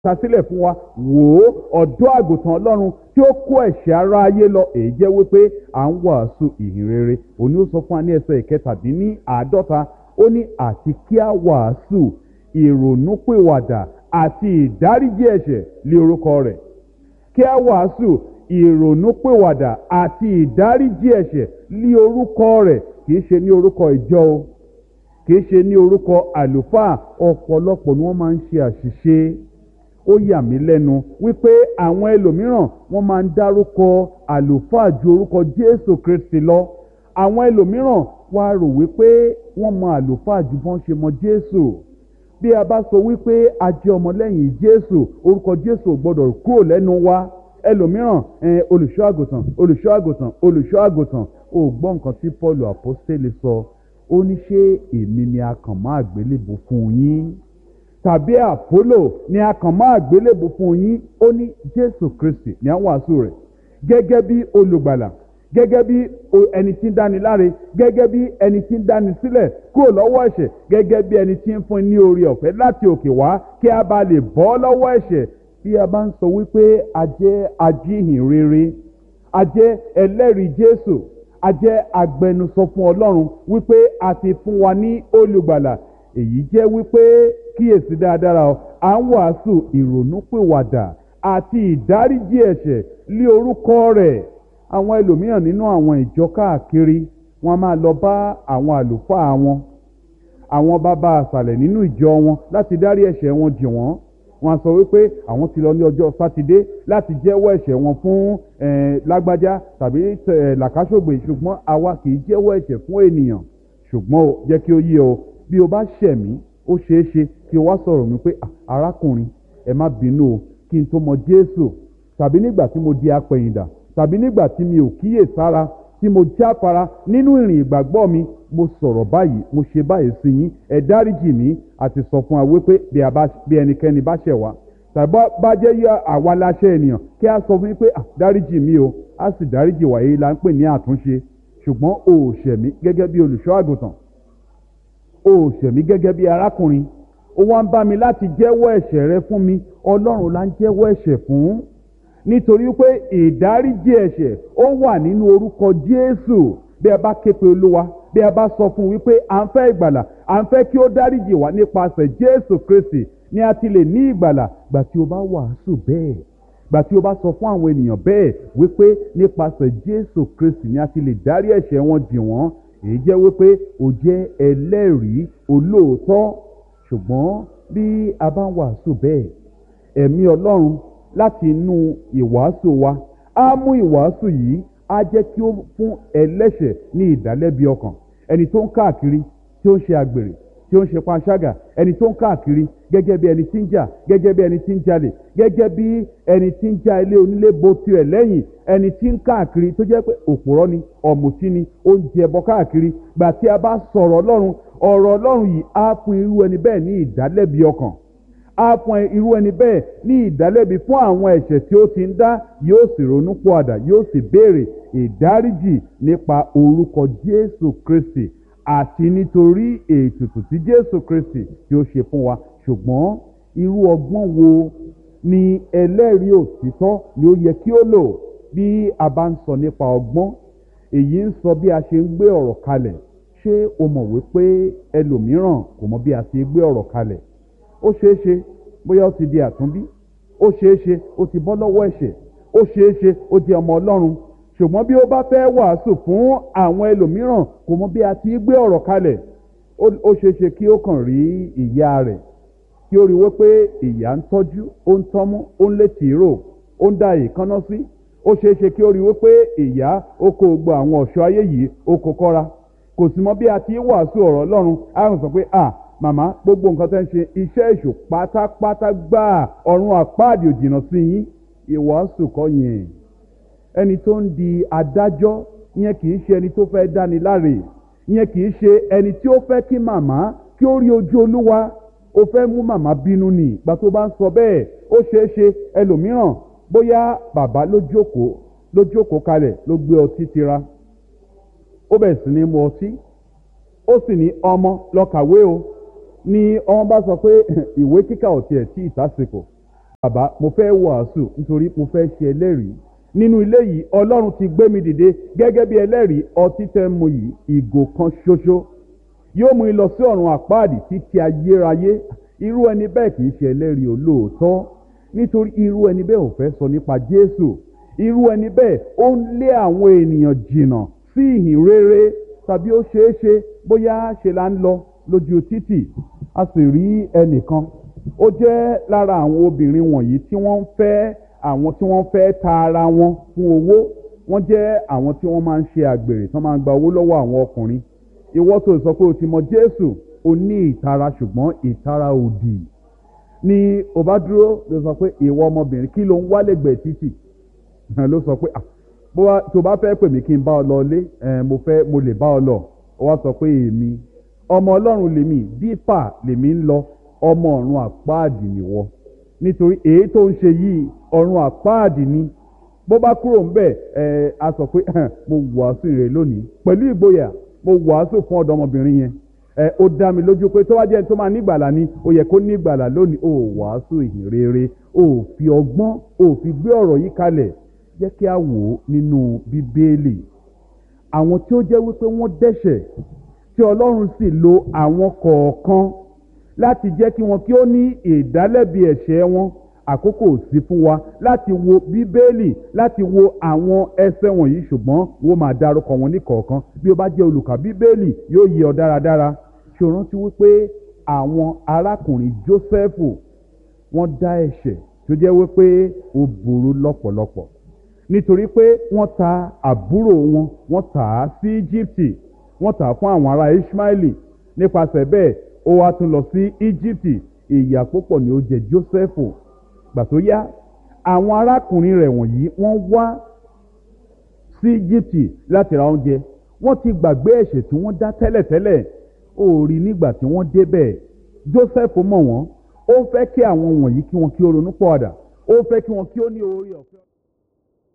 ta sílẹ̀ fún wa wò ó ọ̀dọ́ àgùntàn ọlọ́run tí ó kó ẹ̀ṣẹ̀ ara ayé lọ èyí jẹ́ wípé à ń wàásù ìhìn rere òní ó sọ fún wa ní ẹsẹ̀ ìkẹtàdínní àádọ́ta ó ní àti kí a wàásù ìrònúpìwàdà àti ìdáríjì ẹ̀ṣẹ̀ lé orúkọ rẹ̀ kí a wàásù ìrònúpìwàdà àti ìdáríjì ẹ̀ṣẹ̀ lé orúkọ rẹ̀ kìí ṣe ní orúkọ ìjọ o kìí ṣe ní orúkọ àlùfáà ọ̀pọ̀lọpọ̀ ni wọ́n máa ń ṣe àṣìṣe ó yà mí lẹ́nu wípé àwọn ẹlòmíràn wọ́n máa ń dárúkọ àlùfáà ju orúkọ jésù kristi lọ àwọn ẹlòmíràn wá rò wípé wọ́n mọ àlùfáà ju bọ́n ṣe mọ jésù bí a bá sọ wípé a jẹ́ ọmọlẹ́yìn jésù orúkọ jésù ò gbọ́dọ̀ kúrò lẹ́nu wa ẹlòmíràn olùṣọ́ àgùntàn olùṣọ́ àgùntàn olùṣọ́ àgùntàn ò gbọ́ nǹkan tí paul apostole sọ ó ní ṣé èmi ni a kàn máa gbélébù fún yín tàbí àpólò ni a kàn máa gbélébù fún yín ó ní jésù kristi ní àwọn wàásù rẹ̀ gẹ́gẹ́ bí olùgbàlà gẹ́gẹ́ bí ẹni tí ń dáni láre gẹ́gẹ́ bí ẹni tí ń dáni sílẹ̀ kúrò lọ́wọ́ ẹ̀ṣẹ̀ gẹ́gẹ́ bí ẹni tí ń fún ní orí ọ̀fẹ́ láti òkè wá kí a bá lè bọ́ lọ́wọ́ ẹ̀ṣẹ̀ bí a bá ń sọ wípé a jẹ́ ajíhìn rere a jẹ́ ẹlẹ́rìí jésù a jẹ́ agbẹnusọ fún ọlọ́run wípé a ti fún wa ní olùgbàlà èyí jẹ́ wípé kíyèsí dáadáa à ń wàásù ìrònúpìwàdà àti ìdáríjì ẹ̀ṣẹ̀ lé orúkọ rẹ̀ àwọn ẹlòmíràn nínú àwọn ìjọ káàkiri wọn máa lọ bá àwọn àlùfáà wọn àwọn bàbá àṣàlẹ̀ nínú ìjọ wọn láti dárí ẹ̀ṣẹ̀ wọn jì wọ́n wọn sọ wípé àwọn ti lọ ní ọjọ́ sátidé láti jẹ́wọ́ ẹ̀ṣẹ̀ wọn fún lágbájá tàbí làkàṣògbè ṣùgbọ́n àwa kì í jẹ́wọ́ ẹ̀ṣẹ̀ fún ènìyàn ṣùgbọ́n o jẹ́ kí ó yé o bí o bá ṣẹ̀ mí ó ṣeé ṣe kí o wá sọ̀rọ̀ mi pé arákùnrin ẹ má bínú o kí n tó mọ jésù tàbí nígbà tí mo di apẹ̀yìndà tàbí nígbà tí mi ò kíyè sára tí mo jáfara nínú ìrìn ìgbàgbọ́ mi mo sọ̀rọ̀ báyìí mo ṣe báyìí sí yín ẹ dáríjì mí àti sọ fún wa wípé bí ẹnikẹ́ni bá ṣẹ̀ wá tàbí bá jẹ́ yọ àwa láṣẹ ènìyàn kí a sọ fún yín pé dáríjì mí o a sì dáríjì wá èyí la ń pè ní àtúnṣe ṣùgbọ́n o ò ṣẹ̀ mí gẹ́gẹ́ bí olùṣọ́ àgùntàn o ò ṣẹ̀ mí gẹ́gẹ́ bí arákùnrin ó wá ń bá mi láti jẹ́wọ́ ẹ̀ṣẹ̀ rẹ fún mi ọlọ́run la ń jẹ́wọ́ ẹ̀ṣẹ̀ fún nítorí pé ìdáríjì ẹ̀ṣẹ̀ ó wà nínú orúkọ jésù bí ẹ bá ké pe olúwa bí ẹ bá sọ fún un wípé à ń fẹ́ ìgbàlà à ń fẹ́ kí ó dáríjì wá nípasẹ̀ jésù kristi ni a ti lè ní ìgbàlà gbà tí o bá wàásù bẹ́ẹ̀ gbà tí o bá sọ fún àwọn ènìyàn bẹ́ẹ̀ wípé nípasẹ̀ jésù kristi ni a ti lè dárí ẹ̀ṣẹ̀ wọn jì wọ́n èyí jẹ́ wípé o jẹ́ ẹlẹ́rìí olóòótọ́ ṣùgbọ́n bí a bá ń wàásù bẹ́ẹ̀ ẹ̀mí ọlọ́run láti inú ìwàásù wa á mú ìwàásù yìí á jẹ́ kí ó fún ẹlẹ́ṣẹ̀ ní ìdálẹ́bi ọkàn ẹni tó ń káàkiri tí ó ń ṣe àgbèrè tí ó ń ṣe panṣágà ẹni tó ń káàkiri gẹ́gẹ́ bí ẹni tí ń jà gẹ́gẹ́ bí ẹni tí ń jalè gẹ́gẹ́ bí ẹni tí ń já ilé onílé bo tirẹ̀ lẹ́yìn ẹni tí ń káàkiri tó jẹ́ pé òpùrọ́ ni ọ̀mùtí ni ó ń jẹ ẹbọ káàkiri gbà tí a bá sọ̀rọ̀ ọlọ́run ọ̀rọ̀ ọlọ́run yìí á fún irú ẹni bẹ́ẹ̀ ní ìdálẹ́bi ọkàn á fún irú ẹni bẹ́ẹ̀ ní ìdálẹ́bi fún àwọn ẹ̀ṣẹ̀ tí ó ti ń dá yóò sì ronú pọ̀àdà yóò sì béèrè ìdáríjì nípa orúkọ jésù kristi àti nítorí ètùtù tí jésù kristi tí ó ṣe fún wa ṣùgbọ́n irú ọgbọ́n wo ni ẹlẹ́rìí òtítọ́ ni ó yẹ kí ó lò bí a bá ń sọ nípa ọgbọ́n èyí ń sọ bí a ṣe ń gbé ọ̀rọ̀ kalẹ̀ ṣé o mọ̀ wípé ẹlòmíràn kò mọ bí a ṣe gbé ọ̀rọ̀ kalẹ̀ ó ṣeé ṣe bóyá ó ti di àtúnbí ó ṣeé ṣe ó ti bọ́ lọ́wọ́ ẹ̀ṣẹ̀ ó ṣeé ṣe ó di ọmọ ọlọ́run ṣùgbọ́n bí ó bá fẹ́ wàásù fún àwọn ẹlòmíràn kò mọ bí a ti gbé ọ̀rọ̀ kalẹ̀ ó ṣeé ṣe kí ó kàn rí ìyá rẹ̀ kí ó rí wípé ìyá ń tọ́jú ó ń tọ́mú ó ń lé tìró ó ń da ìkànnà sí ó ṣeé ṣe kí ó rí wípé ìyá ó kó gbọ́ àwọn ọ̀ṣọ́ ayé yìí ó kó kọ́ra kò sì mọ bí a ti wàásù ọ̀rọ̀ ọlọ́run á sọ pé à màmá gbogbo nǹkan tẹ́ ń ṣe iṣẹ́ èṣù pátápátá gbáà ọ̀run àpáàdì òjìnà sí yín ìwàásù kọ́ yẹn ẹni tó ń di adájọ́ yẹn kì í ṣe ẹni tó fẹ́ dáni láre yẹn kì í ṣe ẹni tí ó fẹ́ kí màmá kí ó rí ojú olúwa ó fẹ́ mú màmá bínú nì ìgbà tó bá ń sọ bẹ́ẹ̀ ó ṣeé ṣe ẹlòmíràn bóyá bàbá ló jókòó ló jókòó kalẹ̀ ló gbé ọtí tira ó bẹ̀rẹ̀ sí ní mu ọtí ó sì ní ọmọ lọ kàwé o ni ọmọ bá sọ pé ìwé kíkà ò tiẹ̀ tí ìtàsìkò bàbá mo fẹ́ wàásù nítorí mo fẹ́ ṣe ẹlẹ́rìí nínú ilé yìí ọlọ́run ti gbé mi dìde gẹ́gẹ́ bí ẹlẹ́rìí ọtí tẹ́ mu yìí ìgò kan ṣoṣo yóò mú lọ sí ọ̀run àpáàdì títí ayérayé irú ẹni bẹ́ẹ̀ kì í ṣe ẹlẹ́rìí olóòótọ́ nítorí irú ẹni bẹ́ẹ̀ ò fẹ́ sọ nípa jésù irú ẹni bẹ́ẹ̀ ó ń lé àwọn ènìyàn jìnnà sí ìhìn rere tàbí ó ṣeé ṣe bóyá ṣe là ń lọ lójú títì a sì rí ẹnìkan ó jẹ́ lára àwọn obìnrin wọ̀nyí tí wọ́n ń fẹ́ àwọn tí wọ́n fẹ́ ta ara wọn fún owó wọ́n jẹ́ àwọn tí wọ́n máa ń ṣe àgbèrè tí wọ́n máa ń gba owó lọ́wọ́ àwọn ọkùnrin ìwọ tó sọ pé o ti mọ jésù o ní ìtara ṣùgbọ́n ìtara òdì ni o bá dúró ló sọ pé ìwọ ọmọbìnrin kí ló ń wá lẹ́gbẹ̀ẹ́ títì ló sọ pé tó bá fẹ́ pè mí kí n bá ọ lọ lé mo fẹ́ mo lè bá ọ lọ ó wá sọ pé èmi ọmọ ọlọ́run lèmi dípà lèmi ń lọ ọmọ ọ̀run àpáàdì nìwọ nítorí èyí tó ń ṣe yìí ọ̀run àpáàdì ni bó bá kúrò ń bẹ̀ ẹ a sọ pé mo wàásù rẹ lónìí pẹ̀lú ìgboyà mo wàásù fún ọ̀dọ́mọbìnrin yẹn ẹ ó dá mi lójú pé tó wá jẹ́ tó máa nígbàlà ni ó yẹ kó nígbàlà lónìí ó wàásù ìhìn rere ó fi ọgbọ́n ó fi gbé ọ̀rọ̀ yìí kalẹ̀ jẹ́ kí a wò ó nínú bíbélì àwọn tí ó jẹ́ wípé wọ́n dẹ́ṣẹ̀ tí ọlọ́run sì lo àwọn kọ̀ọ̀kan láti jẹ́ kí wọn kí ó ní ìdálẹ́bi ẹ̀ṣẹ̀ wọn àkókò sí fún wa láti wo bíbélì láti wo àwọn ẹsẹ̀ wọ̀nyí ṣùgbọ́n wọ́n máa dárúkọ wọn ní kọ̀ọ̀kan bí ó bá jẹ́ olùkà bíbélì yóò yé ọ dáradára ṣe rántí wípé àwọn arákùnrin jósẹ́fù wọ́n dá ẹ̀ṣẹ̀ tó jẹ́ wípé ó burú lọ́pọ̀lọpọ̀ nítorí pé wọ́n ta àbúrò wọn wọ́n tà á sí íjíbítì wọ́n tà á fún àwọn ará ismaili nípasẹ̀ bẹ́ẹ̀ ó wá tún lọ sí íjíbítì ìyà púpọ̀ ni ó jẹ jósẹ́fù gbà tó yá àwọn arákùnrin rẹ̀ wọ̀nyí wọ́n wá sí íjíbítì láti ra oúnjẹ wọ́n ti gbàgbé ẹ̀ṣẹ̀ tí wọ́n dá tẹ́lẹ̀tẹ́lẹ̀ ó rí nígbà tí wọ́n débẹ̀ jósẹ́fù mọ̀ wọ́n ó fẹ́ kí àwọn wọ̀nyí kí wọ́n kí ó ronú pọ̀ àdà ó fẹ́ kí wọ́n kí ó ní oore ọ̀fẹ́.